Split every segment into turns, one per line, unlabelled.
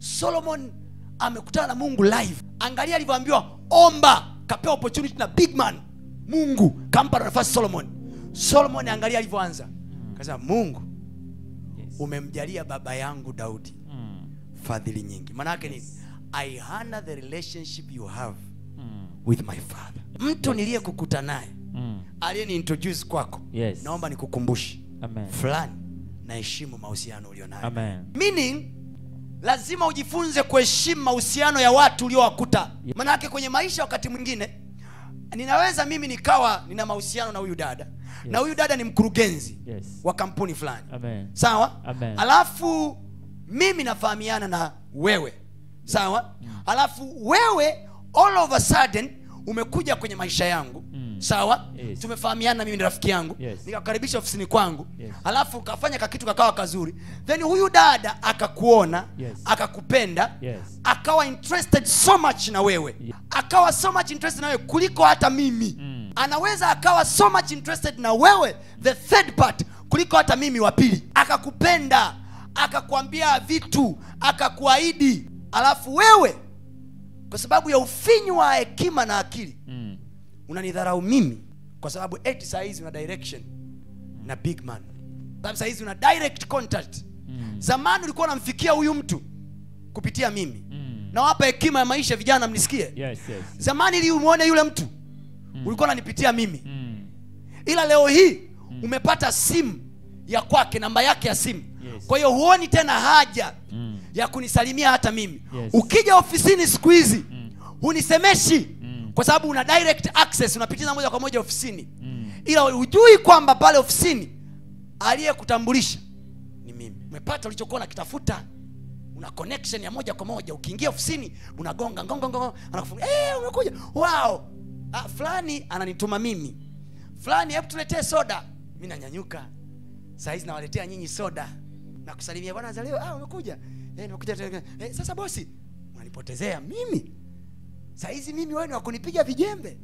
solomon amekutana na mungu live angalia alivyoambiwa omba kapewa opportunity na big man mungu kampa nafasi solomon solomon angalia alivyoanza kasema mungu
Yes.
umemjalia baba yangu daudi
Mm.
fadhili nyingi maanaake nini i honor the relationship you have
Mm.
with my father mtu niliyekukuta naye
Mm.
aliyeni introduce kwako
Yes.
naomba nikukumbushe
Amen.
fulani naheshimu mahusiano ulionayo
Amen.
meaning lazima ujifunze kuheshimu mahusiano ya watu uliowakuta
Yeah.
manake kwenye maisha wakati mwingine ninaweza mimi nikawa nina mahusiano na huyu dada na huyu dada ni mkurugenzi
Yes.
wa kampuni fulani
Amen.
sawa
Amen.
alafu mimi nafahamiana na wewe sawa alafu wewe all of a sudden umekuja kwenye maisha yangu
Mm.
sawa
Yes.
tumefahamiana mimi ni rafiki yangu
Yes.
nikakukaribisha ofisini kwangu
Yes.
alafu ukafanya kakitu kakawa kazuri then huyu dada akakuona
Yes.
akakupenda
Yes.
akawa interested so much na wewe
Yeah.
akawa so much interested na wewe kuliko hata mimi
Mm.
anaweza akawa so much interested na wewe the third part kuliko hata mimi wa pili akakupenda akakwambia vitu akakuahidi alafu wewe kwa sababu ya ufinyu wa hekima na akili
Mm.
unanidharau mimi kwa sababu eti saa hizi una direction na big man sababu saa hizi una direct contact
Mm.
zamani ulikuwa unamfikia huyu mtu kupitia mimi
Mm.
nawapa hekima ya maisha vijana mnisikie
Yes, yes.
zamani ili umwone yule mtu ulikuwa unanipitia mimi
Mm.
ila leo hii umepata simu ya kwake namba yake ya simu
Yes.
kwa hiyo huoni tena haja
Mm.
ya kunisalimia hata mimi
Yes.
ukija ofisini siku hizi
Mm.
hunisemeshi
Mm.
kwa sababu una direct access unapitiza moja kwa moja ofisini
Mm.
ila hujui kwamba pale ofisini aliyekutambulisha ni mimi umepata ulichokuwa nakitafuta una connection ya moja kwa moja ukiingia ofisini unagonga ngongo ngongo anakufunga eh umekuja wow ah, fulani ananituma mimi fulani hebu tuletee soda mi nanyanyuka saa hizi nawaletea nyinyi soda na kusalimia bwana zaleo ah umekuja eh nimekuja tena. eh, sasa bosi unanipotezea mimi saa hizi mimi wewe ni wakunipiga vijembe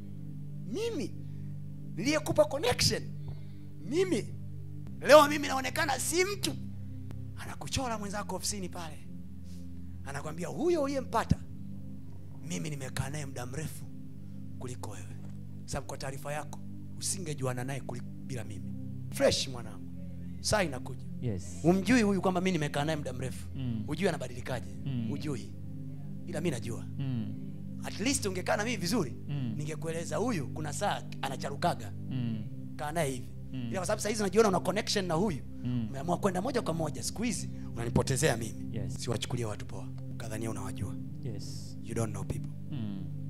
mimi niliyekupa connection mimi leo mimi naonekana si mtu anakuchora mwenzako ofisini pale anakwambia huyo uliyempata mimi nimekaa naye muda mrefu kuliko wewe sababu kwa taarifa yako usingejuana naye kuliko bila mimi fresh mwanangu saa inakuja
Yes.
umjui huyu kwamba mi nimekaa naye muda mrefu
Mm.
hujui anabadilikaje
Mm.
hujui ila mi najua
Mm.
at least ungekaa na mimi vizuri
Mm.
ningekueleza huyu kuna saa anacharukaga
Mm.
kaa naye hivi
Mm.
ila kwa sababu sahizi unajiona una connection na huyu
Mm.
umeamua kwenda moja kwa moja siku hizi unanipotezea mimi
Yes.
siwachukulia watu poa kadhania unawajua
Yes.
you don't know people
Mm.